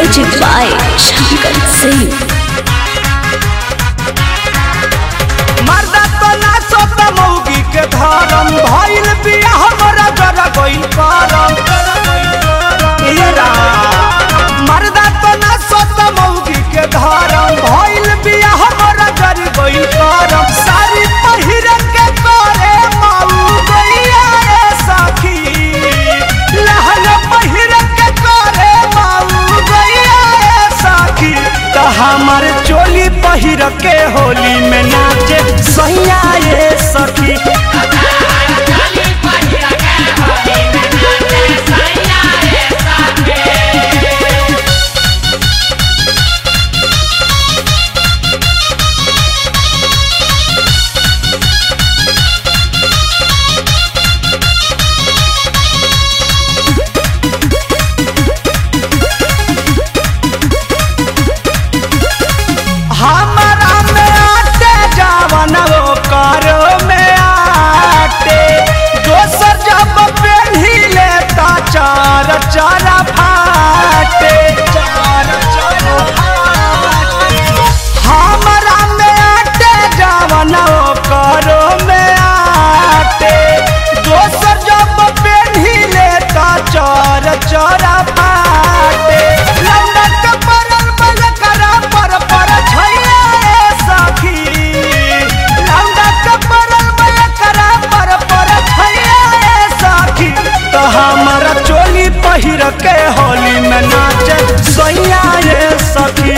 Music by Shankar Singh. मर्दा तो ना सोत मौगी के धरम भइल बिया हमरा जरा गइल करम ये राम। मर्दा तो ना सोत मौगी के धरम भइल बिया हमरा जरा गइल करम सारी पहिर के करे माऊ गइया ए सखी लहंगा पहिर के करे माऊ गइया ए सखी त हमर चोली पहिर के होली में नाचे सैया ये सखी हमारा में आटे जावन वो करो में आटे दोसर जब पेन्ही लेता चार चारा फाटे चार चारा फाटे हमारा में आटे जावन वो करो में आटे दोसर जब पेन्ही लेता चार चारा फाटे लौंडा के परल बल करा पर पर छैया ए सखी लौंडा के परल बल करा पर पर छैया ए सखी तो हमारा चोली पहिर के होली में नाचे सैया ये सखी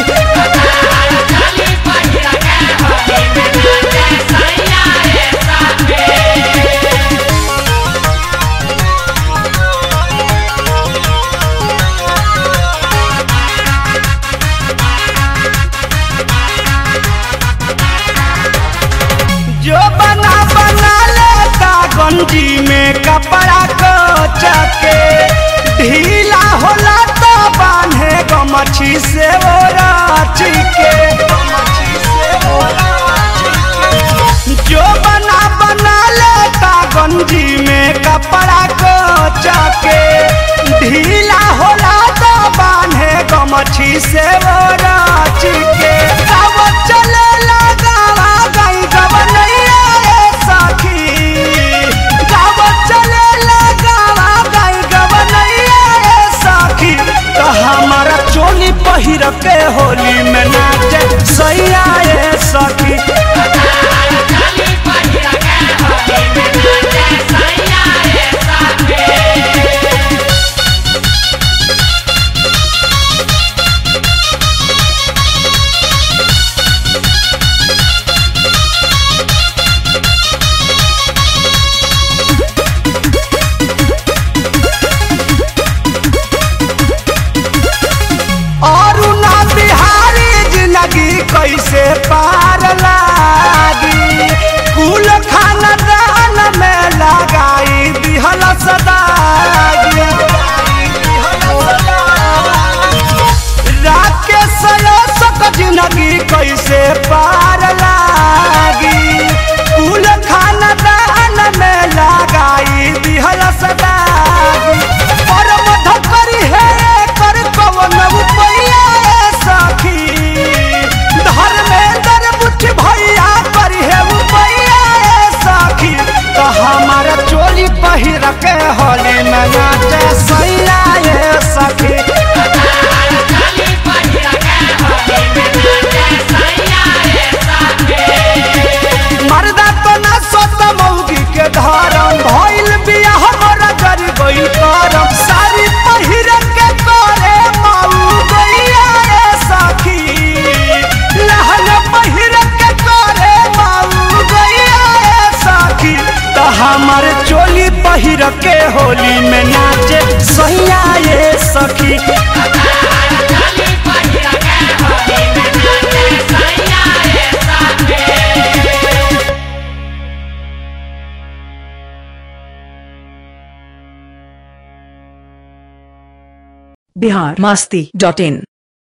जो बना बना लेता गंजी में कपड़ा को चके ढीला होला तो बांधे गमछी से वो राची के जो बना बना लेता गंजी में कपड़ा को चके ढीला होला तो बांधे गमछी से वो राची के अब चले लगावा गई गवनैया रे सखी गाव चले लगावा गई गवनैया रे सखी तो हमारा चोली पहिर के होली में नाचे सैया रे सखी और ना बिहारी जिंदगी कैसे पार लागी कुल खानदान में लगाई दिहल सदागी राकेश सक जिंदगी कैसे पार लागी कुल खानदान में लगाई दिहल सदागी और मधकरी है कर कवन उपैया ए सखी धर्मेंद्र बुझ भैया करी है उपैया ए सखी तो हमारा चोली पहिर के होली में नाचे सैया ए सखी मर्दा तो ना सोत मौगी के धरम भइल बिया हमरा गरी गइल करम सारी पहिर के करे माऊ गइया ए सखी लहंगा पहिर के करे माऊ गइया ए सखी तो हमर चोली पहिर के होली में नाचे सैया ए सखी बिहार मस्ती डॉट इन